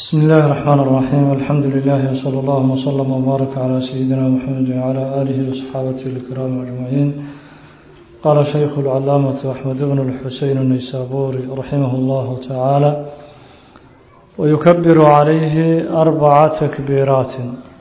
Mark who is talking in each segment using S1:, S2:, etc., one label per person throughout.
S1: بسم الله الرحمن الرحيم الحمد لله وصلى الله وسلم وبارك على سيدنا محمد وعلى آله وصحابته الكرام أجمعين قال شيخ العلامة أحمد بن الحسين النيسابوري رحمه الله تعالى ويكبر عليه أربع تكبيرات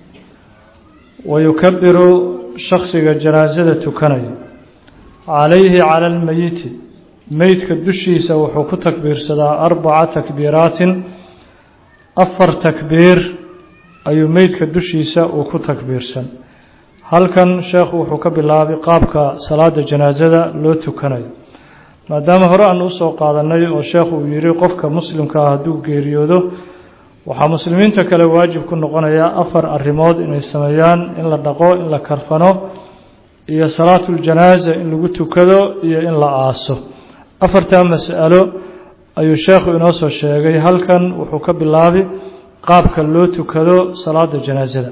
S1: ويكبر شخص جنازة كني عليه على الميت ميت كدشيس وحكو تكبير سدا أربع تكبيرات afar takbiir ayuu meydka dushiisa uu ku takbiirsan halkan sheekhu wuxuu ka bilaabay qaabka salaada janaasada loo tukanayo maadaama hore aan usoo qaadanay oo sheekhu uu yihi qofka muslimka ah hadduu geeriyoodo waxaa muslimiinta kale waajib ku noqonaya afar arrimood inay sameeyaan in la dhaqo in la karfano iyo salaatuljanaaza in lagu tukado iyo in la aaso afartaa mas'alo ayuu sheekhu inoo soo sheegay halkan wuxuu ka bilaabay qaabka loo tukado salaada janaasada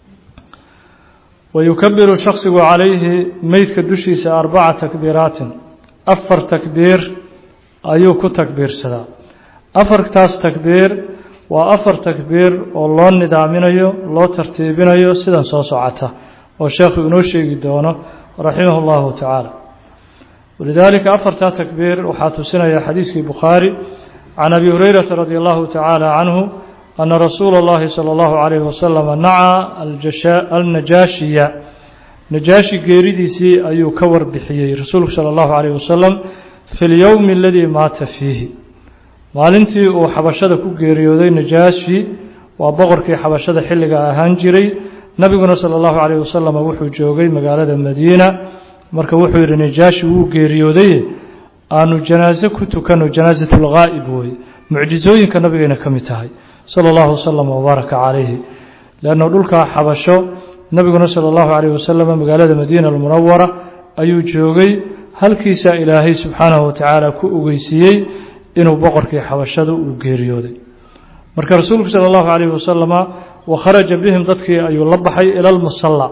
S1: wayukabiru shaksigu calayhi meydka dushiisa arbaca takbiiraatin afar takbiir ayuu ku takbiirsadaa afartaas takbiir waa afar takbiir oo loo nidaaminayo loo tartiibinayo sidan soo socota oo sheekhu inoo sheegi doono raximah اllahu tacaala ولذلك أفرتا تكبير وحاتسنا يا حديث البخاري عن أبي هريرة رضي الله تعالى عنه أن رسول الله صلى الله عليه وسلم نعى النجاشية نجاشي قيرديسي أيو كور بحيي رسول صلى الله عليه وسلم في اليوم الذي مات فيه maalintii uu xabashada ku geeriyooday najaashi waa boqorkii xabashada xilliga ahaan jiray nabiguna sala allahu calayh wasalam wuxuu joogay magaalada madiina marka wuxuu yidhi najaashi wuu geeriyooday aanu janaaso ku tukano janaasatulghaa'ib weye mucjisooyinka nabigayna ka mid tahay sala allahu wasalam wabaaraka calayhi leanna dhulkaa xabasho nabiguna sala allahu calayh wasalam magaalada madiina almunawara ayuu joogay halkiisaa ilaahay subxaanahu watacaala ku ogeysiiyey inuu boqorkii xabashada uu geeriyooday marka rasuulku sala allahu calayhi wasalama wa kharaja bihim dadkii ayuu la baxay ila almusalla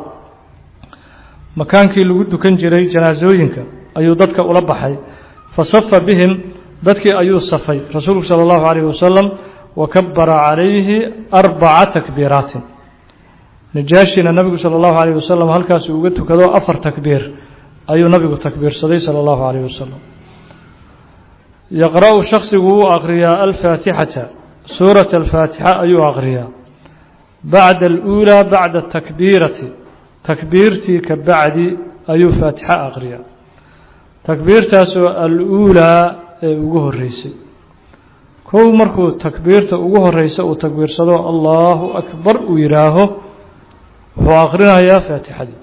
S1: makaankii lagu dukan jiray janaasooyinka ayuu dadka ula baxay fa safa bihim dadkii ayuu safay rasuulku sala allahu calayh wasalam wa kabara calayhi arbaca takbiiraatin najaashina nabigu sala allahu calayh wasalam halkaasuu uga tukado afar takbiir ayuu nabigu takbiirsaday sala allahu calayh wasalam yaqra-u shaksigu wuu aqriyaa alfaatixata suurata alfaatixa ayuu aqriyaa bacda aluulaa bacda atakbiirati takbiirtii ka bacdi ayuu faatixa aqriyaa takbiirtaasoo al-uulaa ee ugu horeysay kow markuu takbiirta ugu horeysa uu takbiirsado allahu akbar uu yidhaaho wuxuu aqrinayaa faatixadii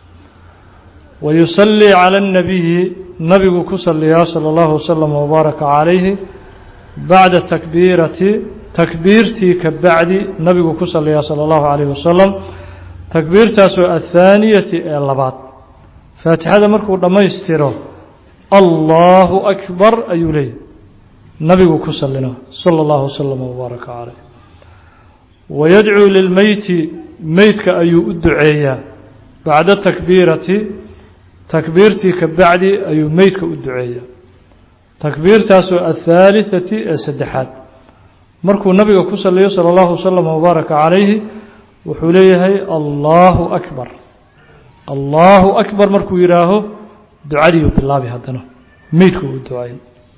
S1: wa yusallii cala annabiyi nabigu ku saliyaa sala allahu wasalam wabaaraka calayhi bacda takbiirati takbiirtii ka bacdi nabigu ku saliyaa sala allahu calayhi wasalam takbiirtaasoo athaaniyati ee labaad faatixada markuu dhammaystiro allahu akbar ayuu leeyahy nabigu ku salina sala allahu wasalam wabaaraka caleyh wayadcuu lilmeyti meydka ayuu u duceeyaa bacda takbiirati takbiirtii ka bacdi ayuu meydka u duceeyaa takbiirtaasoo athaalithati ee saddexaad markuu nabiga ku saliyo sala allahu wasalam wabaaraka calayhi wuxuu leeyahay allahu akbar allahu akbar markuu yidhaaho ducadiiu bilaabi haddana meydku uu ducayn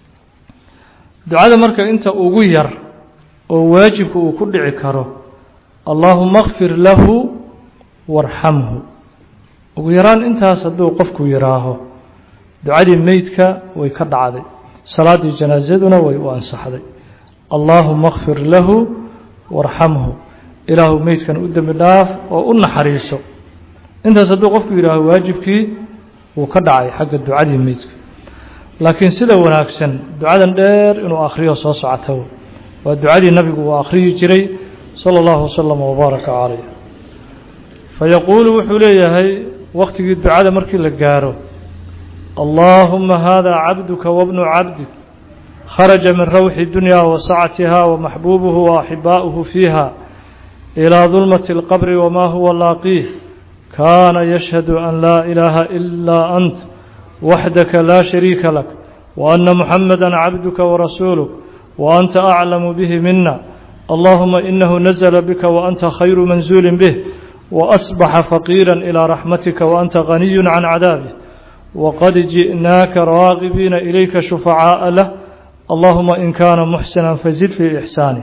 S1: ducada marka inta ugu yar oo waajibka uu ku dhici karo allaahuma kfir lahu warxamhu ugu yaraan intaas hadduu qofku yidhaaho ducadii meydka way ka dhacday salaaddii janaasaduna way u ansaxday allaahuma kfir lahu warxamhu ilaahu meydkan u dembi dhaaf oo u naxariiso intaas hadduu qofku yidhaaho waajibkii wuu ka dhacay xagga ducadii meydka laakiin sida wanaagsan ducadan dheer inuu akhriyo soo socota waa ducadii nabigu uu akhriyi jiray sala allahu wasalam wabaaraka calayh fayaquulu wuxuu leeyahay wakhtigii ducada markii la gaaro allaahuma haadaa cabduka wabnu cabdik kharaja min rawxi dunya wa sacatiha wa maxbuubuhu wa axibaa'uhu fiiha إلى ظلمة القبر وما هو لاقيه كان يشهد أن لا إله إلا أنت وحدك لا شريك لك وأن محمدا عبدك ورسولك وأنت أعلم به منا allahuma inahu nazla bika waanta khayru manzuuli bih waasbaxa faqiira ilى raxmatika waanta ganiyu can cadaabih waqad ji'naaka raagibiina ilayka shufacaaءa lah allahuma in kaana muxsina fazid fii ixsaanih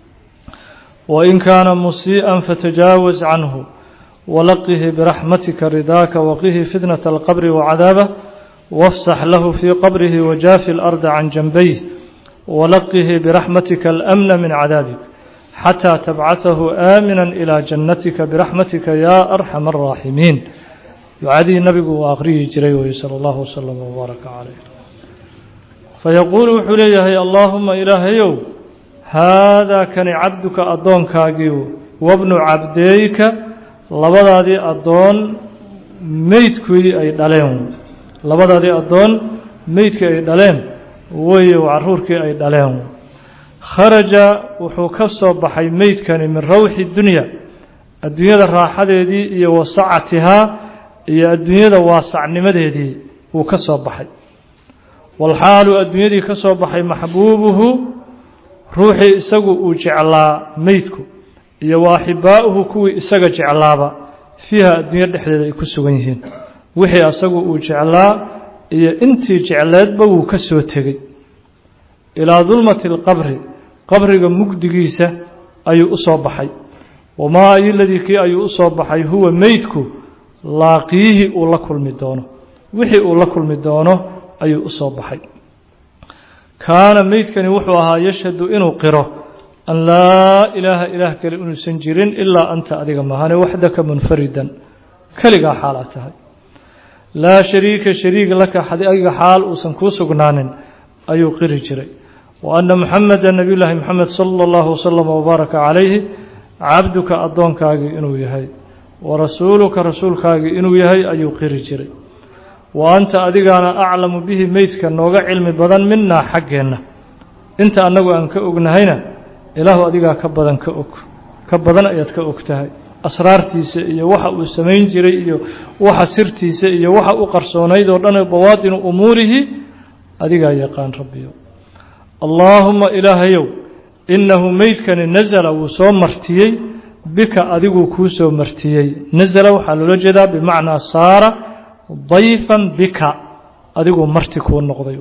S1: wain kaana musiiئa fatajaawaz canhu walaqihi biraxmatika ridaaka waqihi fitnaة اlqabri wacadaabah wafsax lahu fii qabrihi wajaafi اlarda can janbayh walaqihi biraxmatika alamna min cadaabik xataa tabcaثahu aamina ilى jannatika biraxmatika ya arxam الraaximiin ducadii nabigu uu aqriyi jiray wey salى اllahu wslm wbaaraka calayh fayaquulu wuxuu leeyahay allaahuma ilaahayow haadaa kani cabduka addoonkaagii wabnu cabdeeyka labadaadii addoon meydkii ay dhaleen labadaadii addoon meydkii ay dhaleen weye caruurkii ay dhaleen kharaja wuxuu ka soo baxay meydkani min rawxi dunya adduunyada raaxadeedii iyo wasacatihaa iyo adduunyada waasacnimadeedii wuu ka soo baxay walxaalu adduunyadii ka soo baxay maxbuubuhu ruuxii isagu uu jeclaa meydku iyo wa axibbaa'uhu kuwii isaga jeclaaba fiiha adduunyo dhexdeeda ay ku sugan yihiin wixii asagu uu jeclaa iyo intii jecleedba wuu ka soo tegey ilaa dulmati alqabri qabriga mugdigiisa ayuu u soo baxay wamaa ayoladii kii ayuu u soo baxay huwa meydku laaqiyihi uu la kulmi doono wixii uu la kulmi doono ayuu u soo baxay kaana meydkani wuxuu ahaa yashhadu inuu qiro an laa ilaaha ilaah kale inuusan jirin ilaa anta adiga mahane waxdaka munfaridan keligaa xaalaa tahay laa shariika shariig laka adiga xaal uusan kuu sugnaanin ayuu qiri jiray wa anna muxameda nabiy llaahi moxamed sala allahu wasalam wabaaraka calayhi cabduka addoonkaagii inuu yahay wa rasuuluka rasuulkaagii inuu yahay ayuu qiri jiray wa anta adigaana aclamu bihi meydka nooga cilmi badan minaa xaggeenna inta annagu aan ka ognahayna ilaahu adigaa ka badan ka og ka badan ayaad ka og tahay asraartiisa iyo waxa uu samayn jiray iyo waxa sirtiisa iyo waxa u qarsoonayd oo dhan bawaatinu umuurihi adigaa yaqaan rabbiyo allaahuma ilaahayow innahu meydkani nasala wuu soo martiyey bika adiguu kuu soo martiyey nasala waxaa loola jeedaa bimacnaa saara dayfan bika adiguu marti kuu noqday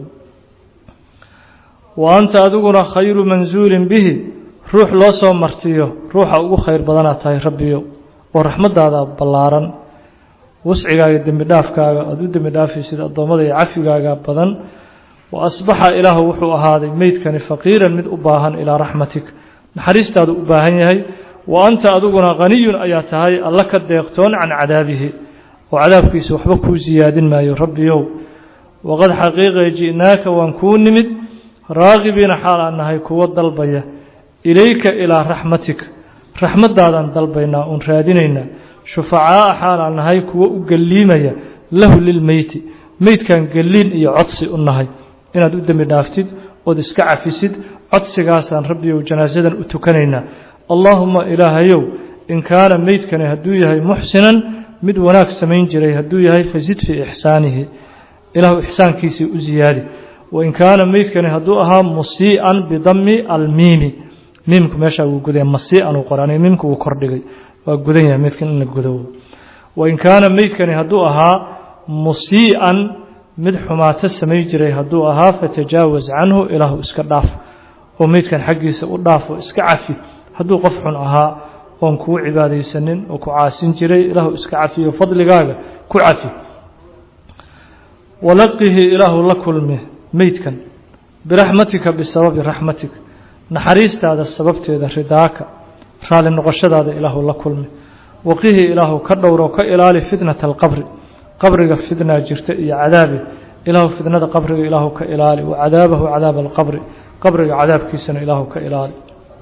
S1: wa anta adiguna khayru mansuulin bihi ruux loo soo martiyo ruuxa ugu khayr badanaad tahay rabbiyo oo raxmaddaada ballaaran wascigaaga dembi dhaafkaaga aada u dembi dhaafaysid addoommada iyo cafigaaga badan wa asbaxa ilaahu wuxuu ahaaday meydkani faqiiran mid u baahan ilaa raxmatik naxariistaadu u baahan yahay wa anta adiguna haniyun ayaa tahay alla ka deeqtoon can cadaabihi oo cadaabkiisa waxba kuu siyaadin maayo rabbiyow waqad xaqiiqa ji'naaka waan kuu nimid raagibiina xaal aan nahay kuwo dalbaya ilayka ilaa raxmatik raxmaddaadaan dalbaynaa uun raadinaynaa shufacaa'a xaal aan nahay kuwo u gelliimaya lahu lilmeyti meydkan gelliin iyo codsi u nahay inaad u dembi dhaaftid ood iska cafisid codsigaasaan rabbiyow janaasadan u tukanaynaa allaahuma ilaahayow in kaana meydkani hadduu yahay muxsinan mid wanaag samayn jiray hadduu yahay fasid fii ixsaanihi ilaahu ixsaankiisii u ziyaadi wain kaana meydkani hadduu ahaa musii'an bidami almiimi miimku meeshaa wuu gudaya masii'an uu qoraanay miimku wuu kordhigay waa gudan yahay meydkan in la gudo wain kaana meydkani hadduu ahaa musii'an mid xumaato samayn jiray hadduu ahaa fatajaawaz canhu ilaahu iska dhaaf oo meydkan xaggiisa u dhaaf oo iska cafi hadduu qof xun ahaa oon kuu cibaadaysanin oo ku caasin jiray ilaahu iska cafiyo fadligaaga ku cafi walaqihi ilaahu la kulmi meydkan biraxmatika bisababi raxmatik naxariistaada sababteeda ridaaka raali noqoshadaada ilaahu la kulmi waqihi ilaahu ka dhowro ka ilaali fitnata alqabri qabriga fitnaa jirta iyo cadaabi ilaahu fitnada qabriga ilaahu ka ilaali wa cadaabahu cadaaba alqabri qabriga cadaabkiisana ilaahu ka ilaali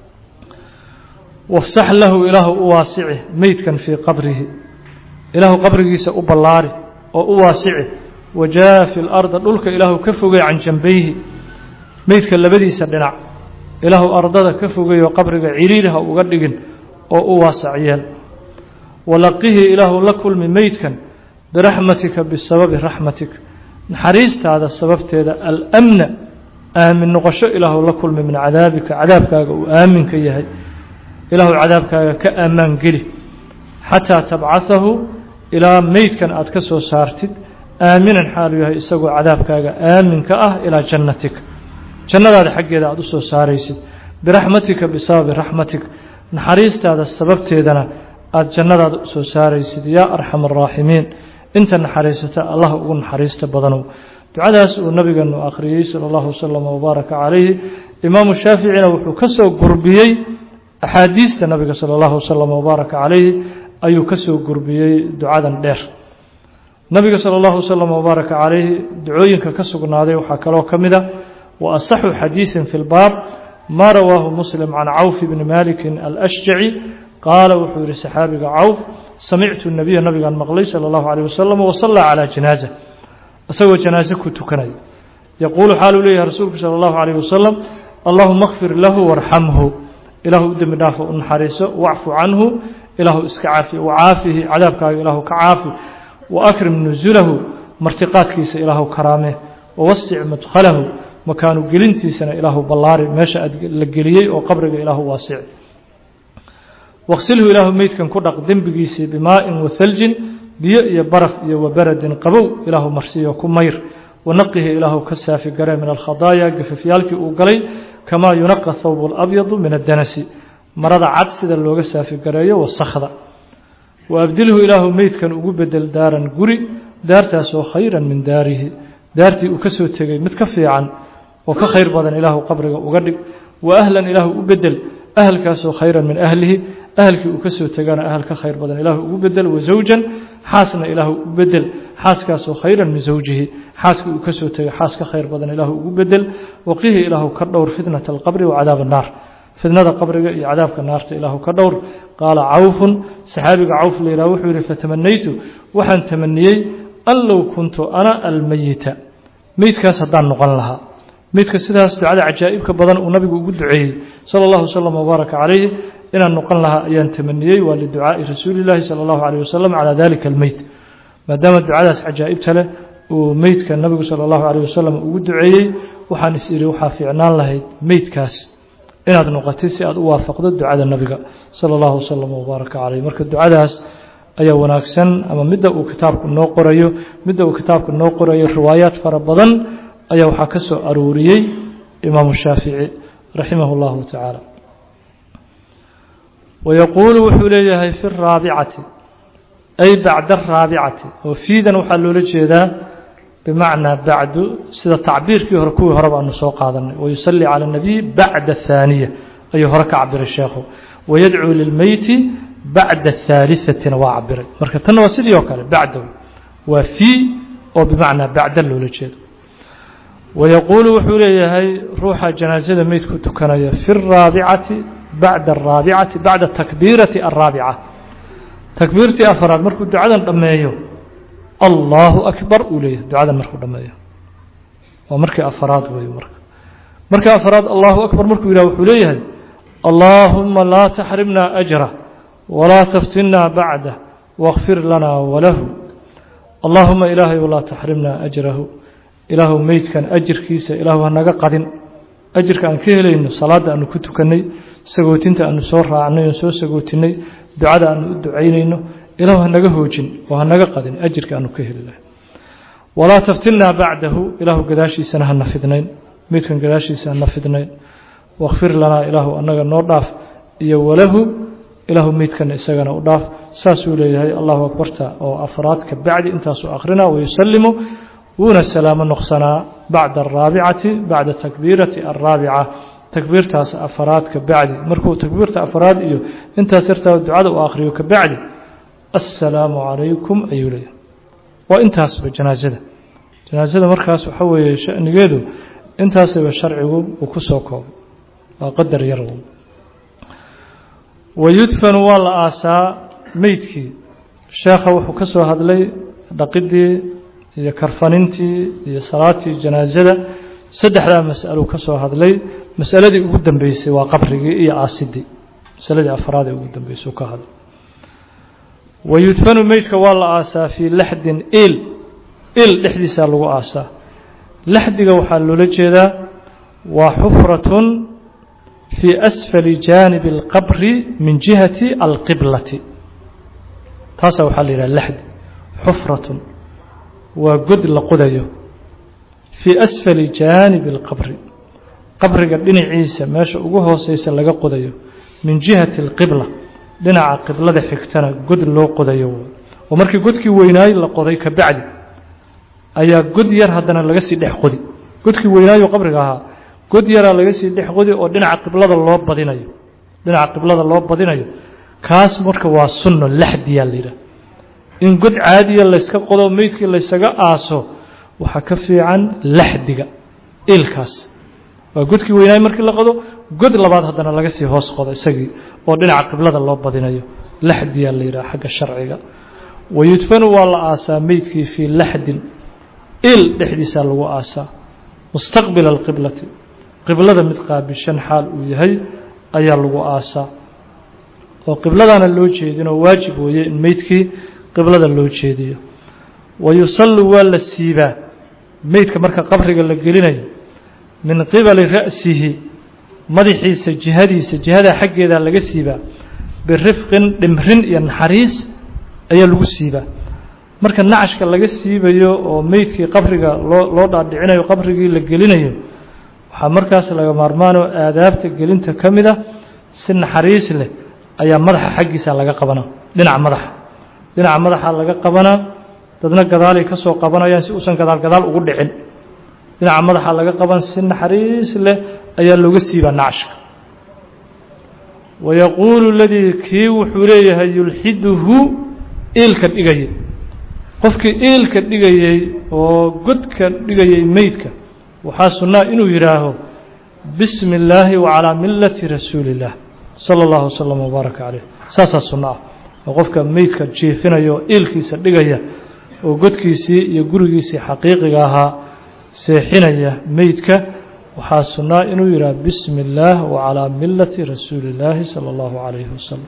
S1: wafsax lahu ilaahu u waasici meydkan fii qabrihi ilaahu qabrigiisa u ballaari oo u waasici wajaafi larda dhulka ilaahu ka fogey can jambayhi meydka labadiisa dhinac ilaahu ardada ka fogeeyo qabriga ciriiriha uga dhigin oo u waasac yeel walaqihi ilaahu la kulmi meydkan biraxmatika bisababi raxmatik naxariistaada sababteeda alamna aamin noqosho ilaahu la kulmi min cadaabika cadaabkaaga uu aamin ka yahay ilaahu cadaabkaaga ka ammaan geli xataa tabcahahu ilaa meydkan aad ka soo saartid aaminan xaalu yahay isagoo cadaabkaaga aaminka ah ilaa jannatik jannadaada xaggeeda aada u soo saaraysid biraxmatika bisababi raxmatik naxariistaada sababteedana aada jannadaada u soo saaraysid yaa arxam araaximiin inta naxariisata allah ugu naxariista badanow ducadaas uu nabigeenu akhriyey sala allahu wasalam wabaaraka calayhi imaamu shaaficina wuxuu ka soo gurbiyey axaadiista nabiga sala allahu wasalam wabaaraka calayhi ayuu ka soo gurbiyey ducadan dheer nabiga sala allahu wasalam wabaaraka calayhi ducooyinka ka sugnaaday waxaa kaloo ka mid a wa asaxu xadiisin fi lbaab ma rawaahu muslim can cawf bni malikin alashjaci qaala wuxuu yihi saxaabiga cawf samictu nabiya nabigaan maqlay sala allahu calayh wasalam wasallaa calaa janaaza isagoo janaaze ku tukanaya yaquulu xaaluu leeyahay rasuulku sala allahu calayh wasalam allahuma kfir lahu warxamhu ilaahu u dembi dhaafo u naxariiso wacfu canhu ilaahu iska caafi wacaafihi cadaabkaaga ilaahu ka caafi waakrim nusulahu martiqaadkiisa ilaahu karaame wawasic madkhalahu makaanu gelintiisana ilaahu ballaari meesha aad la geliyey oo qabriga ilaahu waasici waqsilhu ilaahu meydkan ku dhaq dembigiisii bimaa'in wahaljin biyo iyo baraf iyo wabaradin qabow ilaahu marsiiyo ku mayr wanaqihi ilaahu ka saafi gare min alkhadaaya gafafyaalkii uu galay kamaa yunaqa thawb alabyadu min addanasi marada cad sida looga saafi gareeyo wasakhda wa abdilhu ilaahu meydkan ugu bedel daaran guri daartaasoo khayran min daarihi daartii uu ka soo tegey mid ka fiican oo ka khayr badan ilaahu qabriga uga dhig wa ahlan ilaahu u bedel ahalkaasoo khayran min ahlihi ahalkii uu ka soo tegana ahal ka khayr badan ilaahu ugu bedel wa zawjan xaasna ilaahu u bedel xaaskaasoo khayran min zawjihi xaaskii uu ka soo tegay xaas ka khayr badan ilaahu ugu bedel waqihi ilaahu ka dhowr fitnata alqabri wa cadaab annaar fitnada qabriga iyo cadaabka naarta ilaahu ka dhowr qaala cawfun saxaabiga cawf la yidhaha wuxuu yihi fatamanaytu waxaan tamaniyey an low kuntu ana almeyita meydkaas haddaan noqon lahaa meydka sidaas ducada cajaa'ibka badan uu nabigu ugu duceeyey sala allahu wasalam wabaaraka calayhi inaan noqon lahaa ayaan tamaniyey waa liducaa'i rasuuli llaahi sala allahu calayh wasalam calaa dalika almeyt maadaama ducadaas cajaa'ibta leh uu meydka nabigu sala allahu calayh wasalam ugu duceeyey waxaan is idhi waxaa fiicnaan lahayd meydkaas inaad noqotid si aad u waafaqdo ducada nabiga sala allahu wasalam wabaaraka calayh marka ducadaas ayaa wanaagsan ama midda uu kitaabku noo qorayo midda uu kitaabku noo qorayo riwaayaad fara badan ayaa waxaa ka soo arooriyey imaamu shaafici raximah اllahu tacaala wayaquulu wuxuu leeyahay fi raabicati ay bacda araabicati oo fiidan waxaa loola jeedaa bimacnaa bacdu sida tacbiirkii hore kuwii hore baanu soo qaadanay wayusalli cala اnabiy bacda ahaaniya ayuu hore ka cabiray sheekhu wayadcuu lilmeyti bacda haaliثatina waa cabiray marka tanna waa sidii oo kale bacdow waa fii oo bimacnaa bacda loola jeedo wayaquulu wuxuu leeyahay ruuxa janaasada meydku tukanaya fi الraabicati bacda الraabicati bacda takbiirati الraabica takbiirtii afaraad markuu ducadan dhammeeyo allahu akbar uu leeyahay ducadan markuu dhammeeyo waa markii afaraad wey marka markii afaraad allahu akbar markuu yidhah wuxuu leeyahay allaahuma laa taxrimna ajra walaa taftinna bacdah wاkfir lana walahu allaahuma ilaahay laa taxrimna ajrahu ilaahu meydkan ajirkiisa ilaahu hanaga qadin ajirka aan ka helayno salaadda aanu ku tukannay sagootinta aanu soo raacnay oon soo sagootinay ducada aanu u ducaynayno ilaahu hanaga hoojin oo hanaga qadin ajirka aanu ka heli lahay walaa taftinnaa bacdahu ilaahu gadaashiisana hana fidnayn meydkan gadaashiisa hana fidnayn wakfir lanaa ilaahu annaga noo dhaaf iyo walahu ilaahu meydkana isagana u dhaaf saasuu leeyahay allahu akbarta oo afraad ka bacdi intaasuu akhrina wayusalimu wuuna salaamo noqsanaa bacda araabicati bacda takbiirati alraabica takbiirtaas afaraad ka bacdi markuu takbiirta afaraad iyo intaas yartaa ducada uu akhriyo ka bacdi assalaamu calaykum ayuu leeyahay waa intaasba janaasada janaasada markaas waxa weeye shanigeedu intaasaba sharcigu uu ku soo koobay waa qadar yar wayudfanu waa la aasaa meydkii sheekha wuxuu ka soo hadlay dhaqidii iyo karfanintii iyo salaatii janaasada saddexdaa mas'aluu ka soo hadlay masaladii ugu dambeysay waa qabrigii iyo aasidii masaladii afraad ee ugu dambeysay ka hadlay wayudfanu meydka waa la aasaa fii laxdin il il dhexdiisaa lagu aasaa laxdiga waxaa loola jeedaa waa xufratun fii asfali jaanibi اlqabri min jihati alqiblati taasaa waxaa la yidhaha laxdi xufratun waa god la qodayo fii asfali jaanibi اlqabri qabriga dhinaciisa meesha ugu hooseysa laga qodayo min jihati اlqibla dhinaca qiblada xigtana god loo qodayo oo markii godkii weynaay la qoday ka bacdi ayaa god yar haddana laga sii dhex qodi godkii weynaayo qabriga ahaa god yaraa laga sii dhex qodi oo dhinaca qiblada loo badinayo dhinaca qiblada loo badinayo kaas marka waa sunno laxdiyaa la yidhaha in god caadiya layska qodo meydkii laysaga aaso waxaa ka fiican laxdiga ilkaas waa godkii weynaay markii la qodo god labaad haddana laga sii hoos qodo isagii oo dhinaca qiblada loo badinayo laxdiyaa la yidhaha xagga sharciga wayudfanu waa la aasaa meydkii fii laxdin il dhexdiisaa lagu aasaa mustaqbila alqiblati qiblada mid qaabishan xaal uu yahay ayaa lagu aasaa oo qibladaana loo jeedinoo waajib weeye in meydkii qiblada loo jeediyo wa yusallu waa la siibaa meydka marka qabriga la gelinayo min qibali ra'sihi madaxiisa jihadiisa jihadaa xaggeedaa laga siibaa birifqin dhimrin iyo naxariis ayaa lagu siibaa marka nacashka laga siibayo oo meydkii qabriga loo loo dhaadhicinayo qabrigii la gelinayo waxaa markaas laga maarmaanoo aadaabta gelinta ka mid a si naxariis leh ayaa madaxa xaggiisa laga qabanaa dhinaca madaxa dhinaca madaxa laga qabanaa dadna gadaalay ka soo qabanayaan si uusan gadaal gadaal ugu dhicin dhinaca madaxa laga qaban si naxariis leh ayaa looga siibaa nacashka wayaquulu ladii kii wuxuu leeyahay yulxiduhu iilka dhigayay qofkii iilka dhigayey oo godka dhigayay meydka waxaa sunnaa inuu yidhaaho bismi illaahi wacalaa millati rasuuli illaah sala allahu wasalam wbaaraka caleyh saasaa sunno ah oo qofka meydka jiifinaya oo iilkiisa dhigaya oo godkiisii iyo gurigiisii xaqiiqiga ahaa seexinaya meydka waxaa sunnaa inuu yidhaha bismi illaah wacalaa millati rasuuli illaahi sala allahu calayhi wasalam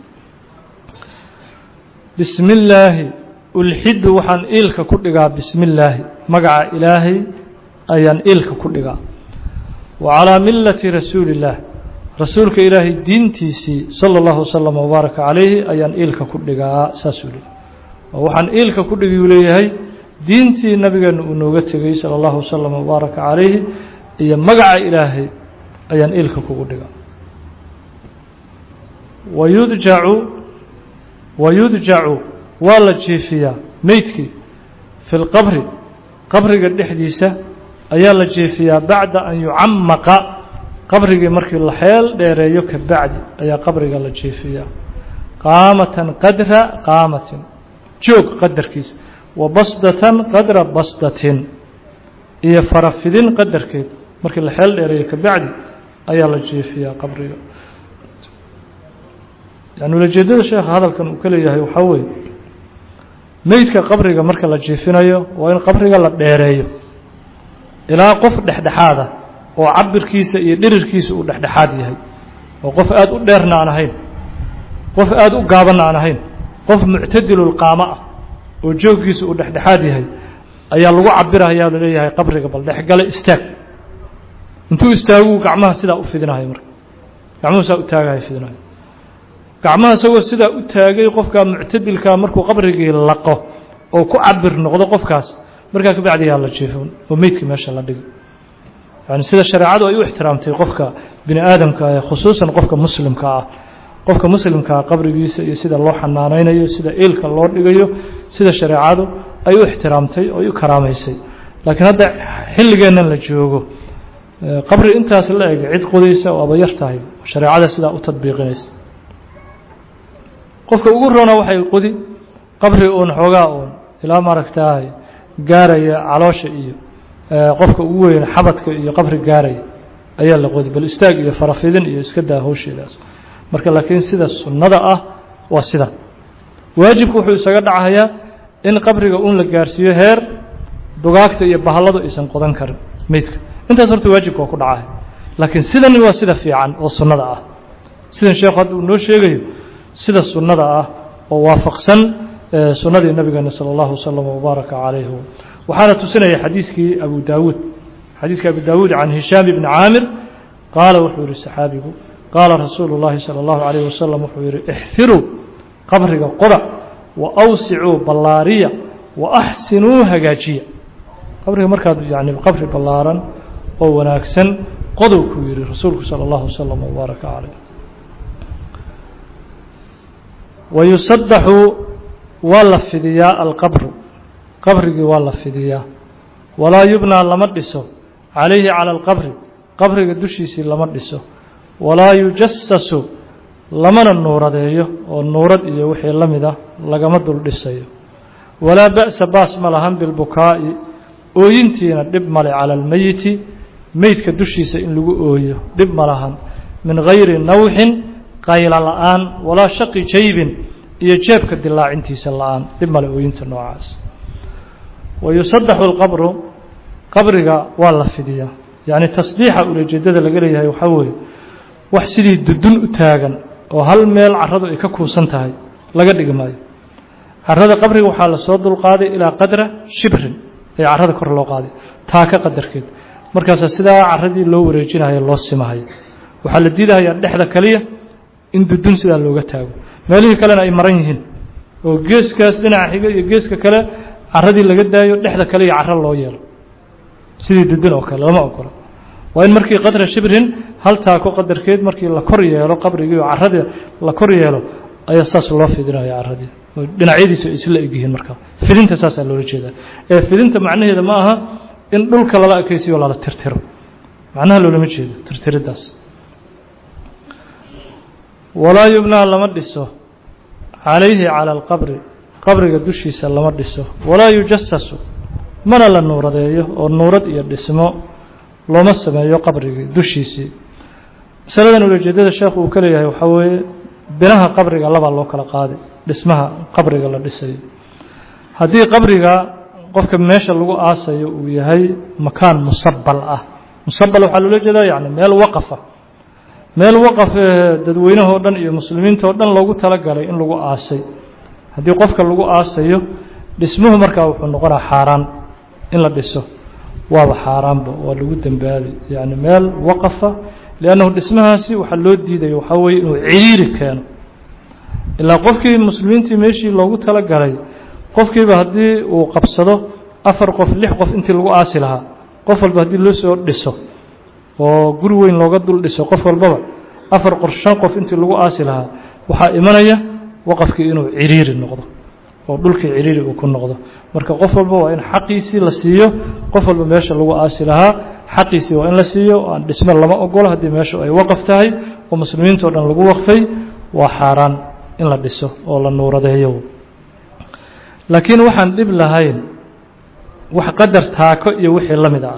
S1: bismi illaahi ulxidu waxaan iilka ku dhigaa bismi illaahi magaca ilaahay ayaan iilka ku dhigaa wa calaa millati rasuuli illaah rasuulka ilaahay diintiisii sala allahu wasalam wabaaraka calayhi ayaan iilka ku dhigaa saasuu leeyay oo waxaan iilka ku dhigiyuu leeyahay diintii nabigeena uu nooga tegay sala allahu wasalam wabaaraka calayhi iyo magaca ilaahay ayaan iilka kugu dhigaa wayudjacu wayudjacu waa la jiifiyaa meydkii fi lqabri qabriga dhexdiisa ayaa la jiifiyaa bacda an yucamaqa qabrigii markii la xeel dheereeyo ka bacdi ayaa qabriga la jiifiyaa qaamatan qadra qaamatin joog qadarkiisa wa basdatan qadra basdatin iyo farafidin qadarkeed markii la xeel dheereeyo ka bacdi ayaa la jiifiyaa qabriga yani ulajeedada sheekha hadalkan uu ka leeyahay waxaa weeye meydka qabriga marka la jiifinayo waa in qabriga la dheereeyo ilaa qof dhexdhexaada oo cabirkiisa iyo dhirirkiisa uu dhexdhexaad yahay oo qof aada u dheerna aan ahayn qof aada u gaabanna aan ahayn qof muctadilulqaamo ah oo jooggiisa uu dhexdhexaad yahay ayaa lagu cabirayaa laleeyahay qabriga bal dhexgale istaag intuu istaaguu gacmaha sidaa u fidinahay marka gacmuhu saa u taagahay fidinahay gacmaha isagoo sidaa u taagay qofkaa muctadilkaa markuu qabrigii laqo oo ku cabir noqdo qofkaas markaa kabacdiyaa la jiifin oo meydkii meesha la dhigi yani sida shareecadu ay u ixtiraamtay qofka bini aadamka ah khusuusan qofka muslimka ah qofka muslimkaa qabrigiisa iyo sida loo xanaaneynayo sida iilka loo dhigayo sida shareecadu ay u ixtiraamtay oo ay u karaamaysay laakiin hadda xilligeennan la joogo qabri intaas la eg cid qodaysa oo aba yar tahay shareecada sidaa u tadbiiqinaysa qofka ugu roona waxay qodi qabri uun xoogaa uun ilaa maaragtaay gaaraya caloosha iyo qofka ugu weyn xabadka iyo qabri gaaraya ayaa la qodi bal istaag iyo farafidin iyo iska daa hawsheedaas marka laakiin sida sunnada ah waa sida waajibku wuxuu isaga dhacayaa in qabriga uun la gaarsiiyo heer dugaagta iyo bahalladu aysan qodan karin meydka intaas horta waajibka waa ku dhacaya laakiin sidan waa sida fiican oo sunnada ah sidan sheekhu hadda uu noo sheegayo sida sunnada ah oo waafaqsan sunnadii nabigeena salى اllahu waslm wbaaraka calayh waxaana tusinaya xadiiskii abu daawuud xadiiskii abu daawuud can hishaam ibni caamir qaala wuxuu yihi saxaabigu qaala rasuulu llaahi sala allahu calayh wasalam wuxuu yidhi ixfiruu qabriga qoda wa awsicuu ballaariya wa axsinuu hagaajiya qabriga markaad yani qabri ballaaran oo wanaagsan qodow kuu yidhi rasuulku sala allahu wasalam wabaaraka caleyh wayusadaxu waa la fidiyaa alqabru qabrigii waa la fidiyaa walaa yubnaa lama dhiso calayhi cala alqabri qabriga dushiisii lama dhiso walaa yujasasu lamana nuuradeeyo oo nuurad iyo wixii la mid ah lagama dul dhisayo walaa ba'sa baas ma lahan bilbukaa'i ooyintiina dhib male cala almeyiti meydka dushiisa in lagu ooyo dhib ma lahan min gayri nawxin qayla la-aan walaa shaqi jaybin iyo jeebka dilaacintiisa la-aan dhib male ooyinta noocaas wayusadaxu alqabru qabriga waa la fidiyaa yacni tasdiixa ulajeedada laga leeyahay waxaa weeye wax sidii dudun u taagan oo hal meel carradu ay ka kuusan tahay laga dhigi maayo carrada qabriga waxaa lasoo dulqaaday ilaa qadra shibrin ee carrada kor loo qaaday taaka qadarkeed markaasaa sidaa carradii loo wareejinayo loo simahayo waxaa la diidahayaa dhexda kaliya in dudun sidaa looga taago meelihii kalena ay maran yihiin oo geeskaas dhinaca xiga iyo geeska kale carradii laga daayo dhexda kale iyo carro loo yeelo sidii dudun oo kale lama ogola waa in markii qadra shibrin hal taako qadarkeed markii la kor yeelo qabrigii oo carradii la kor yeelo ayaa saas loo fidinaya carradii oo dhinacyadiisa ay isla egyihiin markaa fidinta saasaa loola jeedaa ee fidinta macnaheeda ma aha in dhulka lala ekaysiyo lala tirtiro macnaha loolama jeedo tirtiriddaas walaa yubnaa lama dhiso calayhi cala alqabri qabriga dushiisa lama dhiso walaa yujasasu mana la nuuradeeyo oo nuurad iyo dhismo looma sameeyo qabrigii dushiisii masaladan ulajeedada sheekhu uu ka leeyahay waxaa weeye binaha qabriga labaa loo kala qaaday dhismaha qabriga la dhisayo haddii qabriga qofka meesha lagu aasayo uu yahay makaan musabal ah musabal waxaa loola jeedaa yani meel waqafa meel waqaf dadweynahoo dhan iyo muslimiintao dhan loogu talagalay in lagu aasay haddii qofka lagu aasayo dhismuhu markaa wuxuu noqonaa xaaraan in la dhiso waaba xaaraanba waa lagu dembaabi yani meel waqafa liannahu dhismahaasi waxaa loo diidaya waxaa weeye inuu ciriiri keeno ilaa qofkii muslimiintii meeshii loogu talagalay qofkiiba haddii uu qabsado afar qof lix qof intii lagu aasi lahaa qof walba haddii loo soo dhiso oo guri weyn looga dul dhiso qof walbaba afar qor shan qof intii lagu aasi lahaa waxaa imanaya waqafkii inuu ciriiri noqdo oo dhulkii ciriiri uu ku noqdo marka qof walba waa in xaqiisii la siiyo qof walba meesha lagu aasi lahaa xaqiisii waa in la siiyo aan dhisme lama ogolo haddii meeshu ay waqaf tahay oo muslimiintao dhan lagu waqfay waa xaaraan in la dhiso oo la nuuradeeyo laakiin waxaan dhib lahayn wax qadar taako iyo wixii la mid ah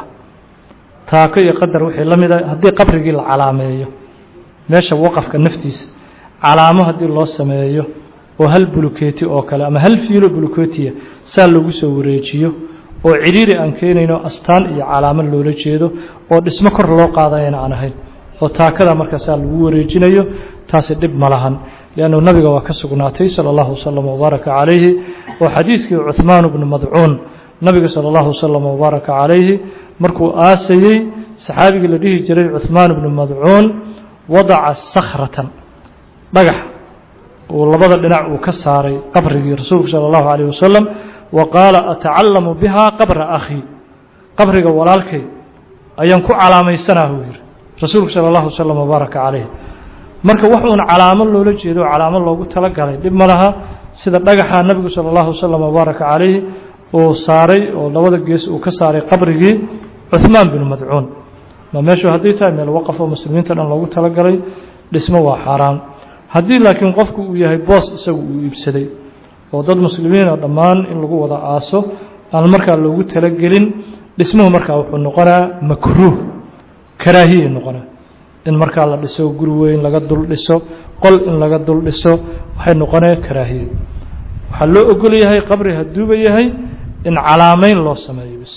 S1: taako iyo qadar wixii la mid ah haddii qabrigii la calaameeyo meesha waqafka naftiisa calaamo haddii loo sameeyo oo hal bulukeeti oo kale ama hal fiilo bulukeetiya saa lagu soo wareejiyo oo cidhiiri aan keenayno astaan iyo calaamo loola jeedo oo dhismo kor loo qaadayana aan ahayn oo taakada markaasaa lagu wareejinayo taasi dhib ma lahan liannu nabiga waa ka sugnaatay sala allahu wasalam wabaaraka calayhi oo xadiiskii cuhmaan bnu madcuun nabiga sala allahu wasalam wabaaraka calayhi markuu aasayey saxaabigii la dhihi jiray cuhmaan bnu madcuun wadaca sakhratan dhagax uu labada dhinac uu ka saaray qabrigii rasuulku sala allahu calayh wasalam wa qaala atacallamu bihaa qabra akhii qabriga walaalkay ayaan ku calaamaysanaa buu yidhi rasuulku sala allahu wasalam wabaaraka calayh marka wax uun calaamo loola jeedo o calaamo loogu talagalay dhib ma laha sida dhagaxa nabigu sala allahu wasalam wabaaraka calayhi uu saaray oo labada gees uu ka saaray qabrigii cuhmaan binu madcuun ma meeshu hadday tahay meel waqaf oo muslimiinta dhan loogu talagalay dhismo waa xaaraan haddii laakiin qofku uu yahay boos isagu uu iibsaday oo dad muslimiina dhammaan in lagu wada aaso aan markaa loogu talagelin dhismuhu markaa wuxuu noqonaa makruuh karaahiyay noqonaa in markaa la dhiso guri weyn laga dul dhiso qol in laga dul dhiso waxay noqonaya karaahiye waxaa loo ogol yahay qabri hadduuba yahay in calaamayn loo sameeyo bis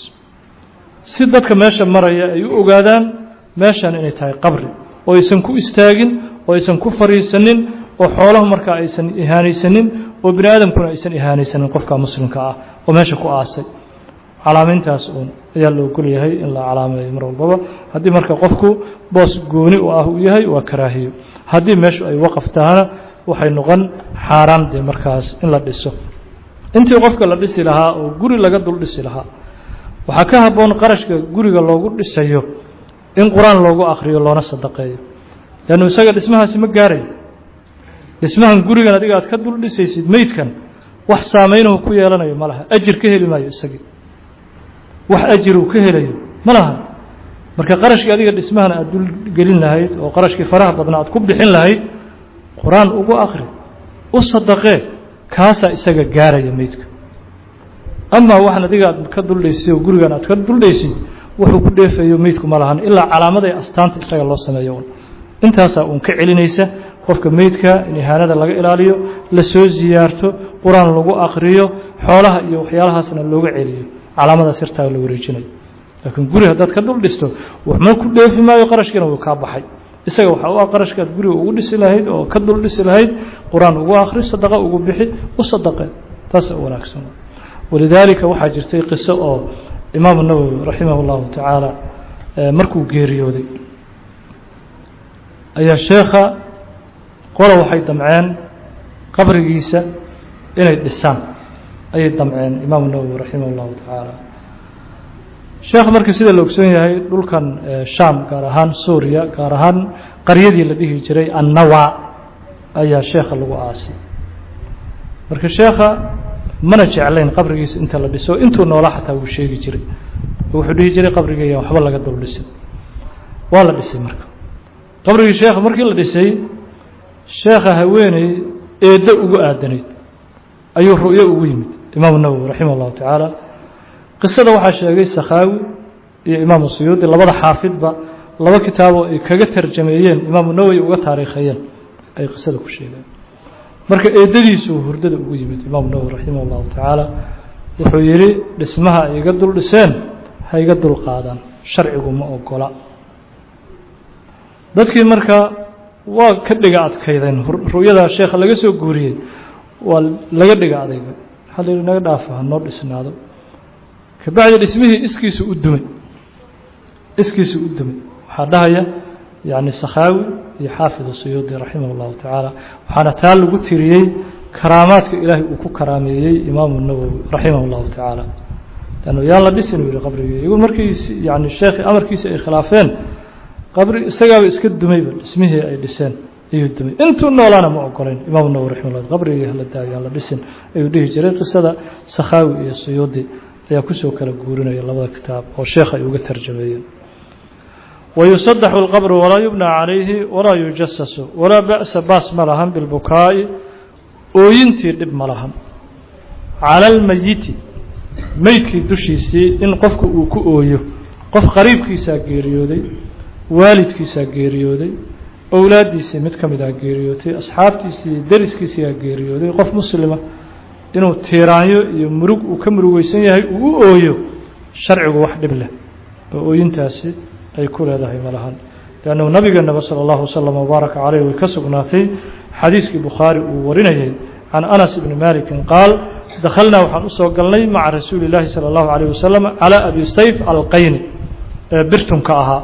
S1: si dadka meesha maraya ay u ogaadaan meeshan inay tahay qabri oo aysan ku istaagin oo aysan ku fariisanin oo xoolaha markaa aysan ihaanaysanin oo bini aadamkuna aysan ihaanaysanin qofka muslimka ah oo meesha ku aasay calaameyntaas uun ayaa la ogol yahay in la calaameeyo mar walbaba haddii marka qofku boos gooni u ah uu yahay waa karaahiyo haddii meeshu ay waqaf tahana waxay noqon xaaraan dee markaas in la dhiso intii qofka la dhisi lahaa oo guri laga dul dhisi lahaa waxaa ka habboon qarashka guriga loogu dhisayo in qur-aan loogu akriyo loona sadaqeeyo leannu isaga dhismahaasi ma gaarayo dhismahan gurigan adiga aad ka dul dhisaysid meydkan wax saameynahu ku yeelanayo ma laha ajir ka heli maayo isagii wax ajir uu ka helayo ma laha marka qarashkii adiga dhismahan aad dul gelin lahayd oo qarashkii faraha badna aad ku bixin lahayd qur-aan ugu akri u sadaqee kaasaa isaga gaaraya meydka amaa waxaan adiga aad ka duldhaysay oo gurigan aad ka duldhaysid wuxuu ku dheefayo meydku ma lahan ilaa calaamada ee astaanta isaga loo sameeyo un intaasaa uun ka celinaysa qofka meydka in ihaanada laga ilaaliyo la soo ziyaarto qur-aan lagu akriyo xoolaha iyo waxyaalahaasna looga celiyo calaamadaas yartaa la wareejinayo laakiin guri haddaad ka dul dhisto waxma ku dheefi maayo qarashkiina wuu kaa baxay isaga waxaa u ah qarashkaad guriga ugu dhisi lahayd oo ka dul dhisi lahayd qur-aan ugu akri sadaqa ugu bixi u sadaqe taasa u wanaagsan walidaalika waxaa jirtay qiso oo imaamu nawowi raximah اllahu tacaala markuu geeriyooday ayaa sheekha qola waxay damceen qabrigiisa inay dhisaan ayay damceen imaamu nawowi raximah اllahu tacaala sheekh marka sida la ogsoon yahay dhulkan sham gaar ahaan suuriya gaar ahaan qaryadii la dhihi jiray annawa ayaa sheekha lagu aasay marka sheekha mana jeclayn qabrigiisa inta la dhiso intuu noolaa xataa wuu sheegi jiray wuxuu dhihi jiray qabrigaya waxba laga dul dhisin waa la dhisay marka qabrigii sheekha markii la dhisay sheekha haweeney eeddo ugu aadanayd ayuu ru'yo ugu yimid imaamu nawowi raximah اllahu tacaala qisada waxaa sheegay sakhaawi iyo imaamu suyuudi labada xaafidba laba kitaaboo ay kaga tarjameeyeen imaamu nawowi uga taariikhayeen ay qisada ku sheegeen marka eedadiisuu hurdada ugu yimid imaamu nawowi raximah اllahu tacaala wuxuu yidhi dhismaha ay iga dul dhiseen ha iga dul qaadaan sharcigu ma ogola dadkii marka waa ka dhiga adkaydeen ru'yadaa sheekha laga soo guuriyey waa laga dhiga adayga waxaa la yidhi naga dhaafa ha noo dhisnaado kabacdi dhismihii iskiisu u dumay iskiisu u dumay waxaa dhahaya yani sakhaawi iyo xaafid suyuudi raximah اllahu tacaala waxaana taa lagu tiriyey karaamaadka ilaahay uu ku karaameeyey imaamu nawowi raximah اllahu tacaala lannu yaan la dhisin u yihi qabrigii iyagu markii yani sheekhi amarkiisa ay khilaafeen qabri isagaaba iska dumayba dhismihii ay dhiseen ayuu dumay intuu noolaana ma ogolayn imaamu nawowi raximah llah qabrigii hala daayo aan la dhisin ayuu dhihi jiray qisada sakhaawi iyo suyuudi ayaa kusoo kala guurinaya labada kitaab oo sheekh ay uga tarjameeyeen wayusadaxu اlqabru walaa yubnى calayhi walaa yujasasu walaa ba'sa baas ma lahan bilbukaa'i ooyintii dhib ma lahan cala almayiti meydkii dushiisii in qofku uu ku ooyo qof qariibkiisaa geeriyooday waalidkiisaa geeriyooday owlaaddiisii mid ka mid ah geeriyootay asxaabtiisii deriskiisiaa geeriyooday qof muslima inuu tiiraanyo iyo murug uu ka murugeysan yahay uu u ooyo sharcigu wax dhib leh oo ooyintaasi ay ku leedahay malahan leannahu nabigeenaba sala allahu wasalam wabaaraka caleyh way ka sugnaatay xadiiskii bukhaari uu warinayay can anas ibni malikin qaal dakhalnaa waxaan usoo galnay maca rasuuli illaahi sala allahu calayh wasalam calaa abi sayf alqayni ee birtunka ahaa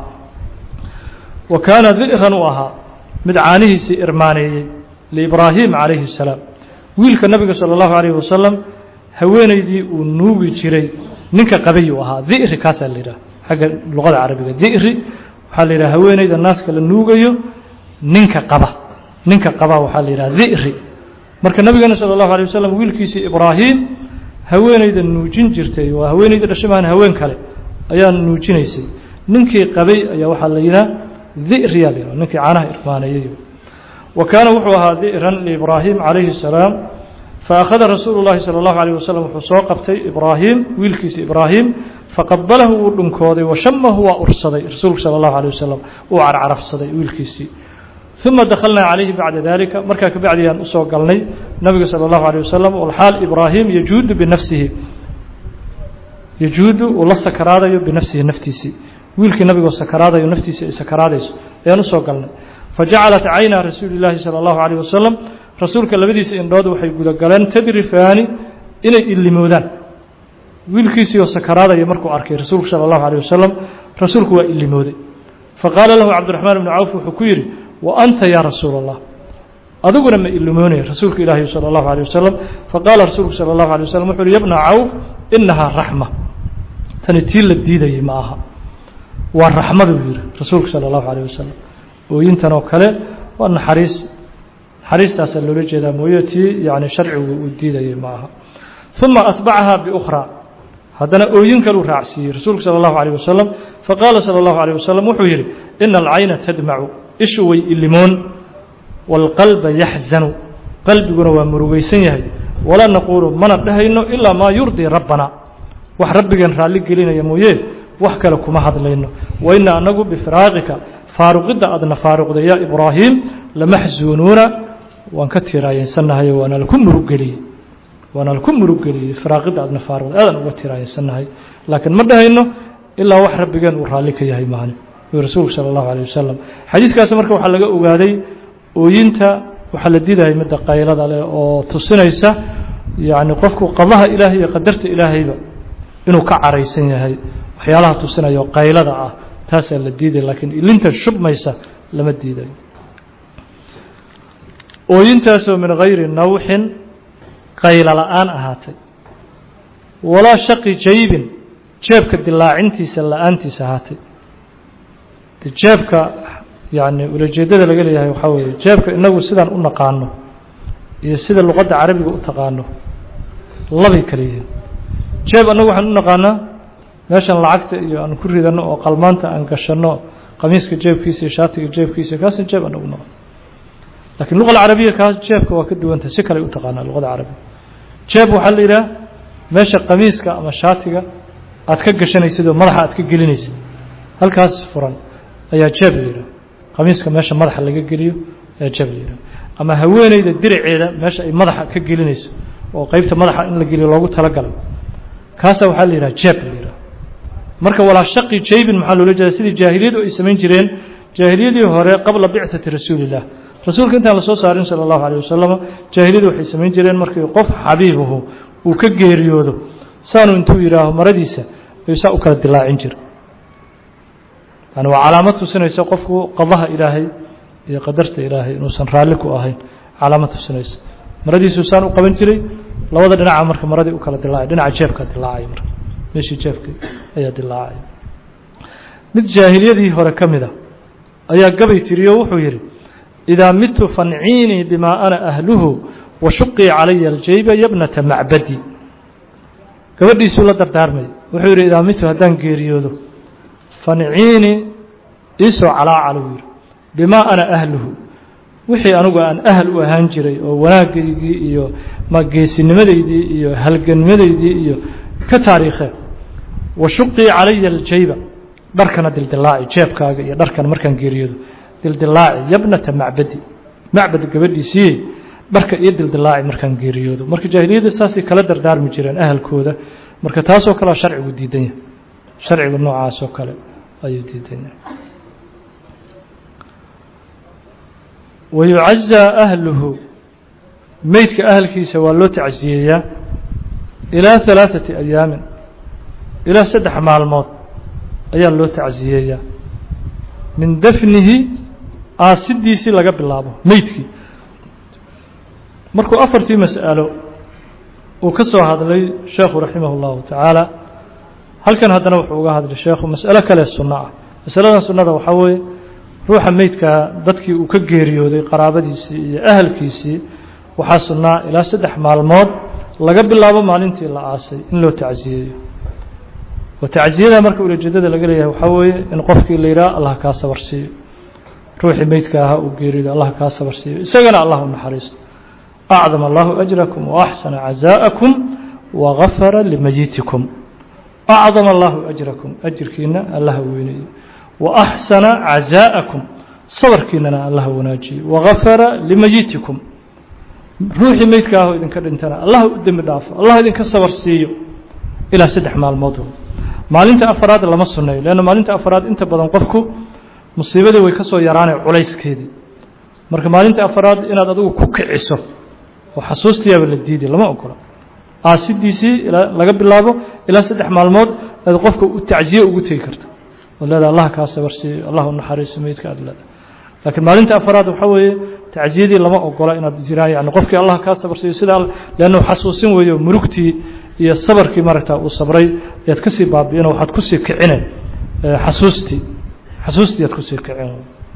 S1: wa kaana di'ran u ahaa mid caanihiisii irmaaneeyey liibraahim calayhi salaam wiilka nabiga salى اllahu alayh wasalam haweeneydii uu nuugi jiray ninka qabayuu ahaa di'ri kaasaa la yidhaha xagga luqada carabiga di'ri waxaa la yidhaha haweeneyda naaska la nuugayo ninka qaba ninka qaba waxaa la yidhaha di'ri marka nabigeena salى اllahu alيه wasalam wiilkiisii ibraahim haweeneyda nuujin jirtay waa haweeneyda dhashamaan haween kale ayaa nuujinaysay ninkii qabay ayaa waxaa la yidhaha di'riyaa la yidhaha ninkii caanaha irmaanayay wa kaana wuxuu ahaa di'ran liibraahim calayhi الsalaam faakhada rasuulu llahi salى اllahu alيh wasalam wuxuu soo qabtay ibraahim wiilkiisa ibraahim faqabalahu wuu dhunkooday washamahu waa ursaday rasuulku salى اllahu alيه wasalam uu carcarafsaday wiilkiisii uma dakhalnaa calayhi bacda dalika markaa kabacdi aan usoo galnay nabiga salى اllahu alيه wasalam walxaal ibraahim yajuudu binafsihi yajuudu uu la sakaraadayo binafsihi naftiisii wiilkii nabigoo sakaraadayo naftiisii ay sakaraadayso ayaan usoo galnay fajacalat cayna rasuuli llaahi salى اllahu عalيه wasalam rasuulka labadiisa indhood waxay gudagaleen tadrifaani inay ilimoodaan wiilkiisii oo sakaraadaya markuu arkay rasuulku sala allahu alيh wasalam rasuulku waa ilimooday faqaala lahu cabdiraxmaan ibnu cawf wuxuu ku yidhi wa anta yaa rasuula allah adiguna ma ilimoonaya rasuulka ilaahi salى اllahu alيه wasalam faqaala rasuulku salى اllahu alيه wasalam wuxu uhi yabna cawf inahaa raxma tani tii la diidayay ma aha waa raxmadu yihi rasuulku salى اllahu alيه wasalam ooyintan oo kale waa naxariis naxariistaasaa loola jeedaa mooye tii yani sharcigu uu diidayay ma aha uma atbacaha biukhraa haddana ooyin kaluu raacsiiyey rasuulku salى اllahu alيه wasalam faqaala salى اllahu alيه wasalam wuxuu yidhi ina alcayna tadmacu ishu way ilimoon wاlqalba yaxzanu qalbiguna waa murugaysan yahay walaa naquulu mana dhehayno ilaa maa yurdii rabbana wax rabbigeen raalli gelinaya mooye wax kale kuma hadlayno waina anagu bifiraaqika faaruqidda aadna faaruqday yaa ibraahiim lamaxzuunuuna waan ka tiiraayeysannahay waana laku muruggeliyey waana laku muruggeliyey firaaqidda aadna faaruqday aadaan uga tiiraayeysannahay laakiin ma dhehayno ilaa wax rabbigeen uu raalli ka yahay maani rasuulku sala allahu alayh wasalam xadiiskaas marka waxaa laga ogaaday ooyinta waxaa la diidahay midda qaylada leh oo tusinaysa yacni qofku qadaha ilaahay iyo qadarta ilaahayba inuu ka caraysan yahay waxyaalaha tusinaya oo qaylada ah taasaa la diidaya laakiin ilinta shubmaysa lama diidayo ooyintaasoo min gayri nawxin qaylo la-aan ahaatay walaa shaqi jaybin jeebka dilaacintiisa la-aantiisa ahaatay jeebka yani ulajeedada laga leeyahay waxaa weeye jeebka inagu sidaan u naqaano iyo sida luqadda carabiga u taqaano labay kala yihiin jeeb annagu waxaan u naqaanaa meeshan lacagta iyo aan ku ridano oo qalmaanta aan gashanno qamiiska jeebkiisa iyo shaatiga jeebkiisa kaasa jeeb anagu naqan lakiin luqa alcarabiya kaas jeebka waa ka duwantah si kale u taqaanaa luqada carabiga jeeb waxaa la yidhaha meesha qamiiska ama shaatiga aad ka gashanaysid oo madaxa aad ka gelinaysid halkaas furan ayaa jeeb la yidhaha qamiiska meesha madaxa laga geliyo ayaa jeeb la yidhaha ama haweeneyda diraceeda meesha ay madaxa ka gelinayso oo qeybta madaxa in la geliyo loogu talagalay kaasa waxaa la yidhaha jeeb la yidhaha marka walaa shaqi jaybin maxaa loola jeeda sidii jaahiliyadu ay samayn jireen jaahiliyadii hore qabla bicati rasuulillah rasuulka intaan lasoo saarin sala allahu alayh wasalam jaahiliyadu waxay samayn jireen markii qof xabiibuhu uu ka geeriyoodo saanu intuu yidhaaho maradiisa ayuu saa u kala dilaacin jira yani waa calaamad tusinaysa qofku qadaha ilaahay iyo qadarta ilaahay inuusan raalli ku ahayn calaamad tusinaysa maradiisuu saan u qaban jiray labada dhinaca marka maradii u kala dilaacay dhinaca jeebka dilaacay marka meeshii jeebkii ayaa dilaacay mid jaahiliyadii hore ka mida ayaa gabay tiriyo wuxuu yidhi idaa midtu fanciinii bimaa ana ahluhu wa shuqii calaya aljayba yabnata macbadi gabadhiisuu la dardaarmay wuxuu yidhi idaa midtu haddaan geeriyoodo fanciinii iisoo calaacalu yidhi bimaa ana ahluhu wixii anugu aan ahal u ahaan jiray oo wanaagaygii iyo geesinimadeydii iyo halganimadeydii iyo ka taariikhee wa shuqii calaya aljayba dharkana dildilaaci jeebkaaga iyo dharkana markaan geeriyoodo dildilaaci yabnata macbadi macbad gabadhiisiiyey dharka iyo dildilaaci markaan geeriyoodo marka jaahiliyadda saasay kala dardaarmi jireen ahalkooda marka taasoo kalea sharcigu diidan yahay sharciga noocaasoo kale ayuu diidan yahay wayucazaa ahluhu meydka ahalkiisa waa loo tacsiyeeyaa ilaa halaaثati ayaamin ilaa saddex maalmood ayaa loo tacsiyeeyaa min dafnihi aasidiisii laga bilaabo meydkii markuu afartii mas'alo uu ka soo hadlay sheekhu raximah اllahu tacaala halkan haddana wuxuu uga hadlay sheekhu mas'alo kale sunno ah masaladan sunnada waxaa weeye ruuxa meydkaa dadkii uu ka geeriyooday qaraabadiisii iyo ahalkiisii waxaa sunnaa ilaa saddex maalmood laga bilaabo maalintii la aasay in loo tacsiyeeyo oo tacsiyada marka ulajeedada laga leeyahay waxaa weeye in qofkii la yidhaha allah kaa sabar siiyo ruuxii meydka ahaa uu geeriyooday allah kaa sabar siiyo isagana allah u naxariisto acdam allahu ajrakum waaxsana cazaa'akum wagafara limayitikum acdam allahu ajrakum ajirkiina allaha weyneeyo وأxsana caزاءaكum sabarkiinana allah wanaajiye وغafara limayitikum ruuxii meydka aho idinka dhintana allah u dembi dhaafo allah idinka sabar siiyo ilaa saddex maalmood maalinta afaraad lama suneeyo leanna maalinta afaraad inta badan qofku musiibadii way ka soo yaraanay culayskeedii marka maalinta afaraad inaad adigu ku kiciso oo xasuustiyaaba la diiday lama ogola aasidiisii laga bilaabo ilaa saddex maalmood aad qofka tacziye ugu tegi karta oo leeda allah kaa sabarsiiyo allah u naxariiso meydka aad leeda laakiin maalinta afaraad waxaa weeye tacziyadii lama ogola inaad jiraan yani qofkii allah kaa sabarsiiyo sidaa leanna xasuusin weeyo murugtii iyo sabarkii maaragta uu sabray ayaad kasii baabi'ino waxaad kusii kicine xasuustii xasuustii aad kusii kicin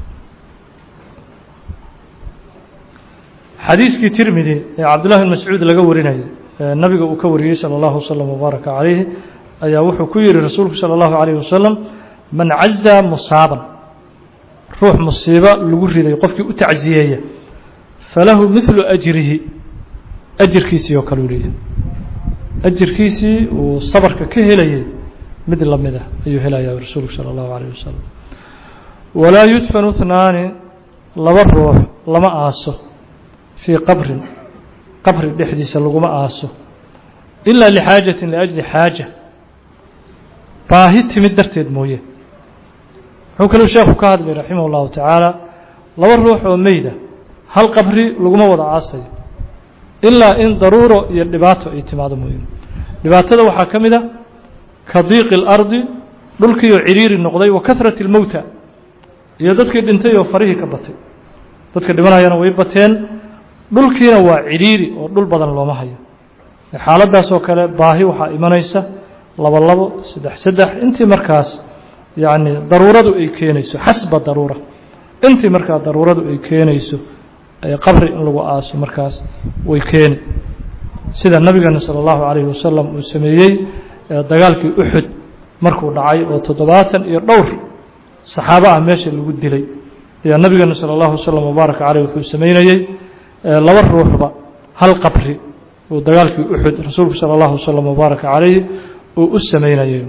S1: xadiiskii tirmidi ee cabdullahi bn mascuud laga warinayay nabiga uu ka wariyey salى اllahu wslm wbaaraka calayhi ayaa wuxuu ku yihi rasuulku salى اllahu عalayh wasalam man caza musaaban ruux musiibo lagu riday qofkii u tacziyeeya falahu midlu ajrihi ajirkiisii oo kale u leeyahay ajirkiisii uu sabarka ka helayay mid lamid ah ayuu helaya rasuulku salى اllahu عalayh wasalam walaa yudfanu اثnaani laba ruux lama aaso fii qabrin qabri dhexdiisa laguma aaso ilaa lixaajatin liajli xaaja baahi timid darteed mooye wuxuu kaluu sheekhu ka hadlay raximah اllahu tacaala laba ruux oo meyda hal qabri laguma wada aasayo ilaa in daruuro iyo dhibaato ay timaado mooye dhibaatada waxaa ka mid a ka diiqi اlardi dhulkiioo ciriiri noqday wa kahrati اlmowta iyo dadkii dhintay oo farihii ka batay dadka dhimanayana way bateen dhulkiina waa cidhiiri oo dhul badan looma hayo xaaladdaas oo kale baahi waxaa imanaysa labo labo saddex saddex intii markaas yacni daruuradu ay keenayso xasba daruura intii markaa daruuradu ay keenayso qabri in lagu aaso markaas way keeni sida nabigeena salى اllahu calayhi wasalam uu sameeyey dagaalkii uxud markuu dhacay oo toddobaatan iyo dhowr saxaabo ah meesha lagu dilay ayaa nabigeena salى اllahu wasalam wbaaraka caleyh wuxuu sameynayey laba ruuxba hal qabri uu dagaalkii uxud rasuulku salى اllahu waslm wbaaraka calayhi uu u sameynayay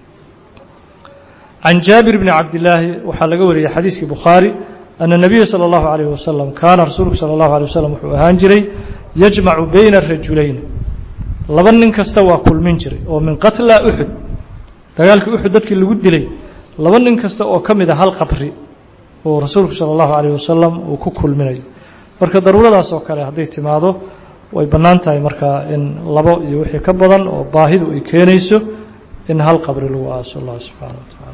S1: can jaabir bni cabdillaahi waxaa laga wariyey xadiiskii bukhaari ana nabiya salى اllahu عalayh wasalam kaana rasuulku salى اllahu alيه waslm wuxuu ahaan jiray yajmacu bayna rajulayn laba nin kasta waa kulmin jiray oo min qatla uxud dagaalkii uxud dadkii lagu dilay laba nin kasta oo ka mid a hal qabri oo rasuulku salى اllahu عalayh wasalam uu ku kulminayo marka daruuradaas oo kale hadday timaado way bannaan tahay markaa in labo iyo wixii ka badan oo baahidu ay keenayso in hal qabri lagu aaso allah subxaana wa tacala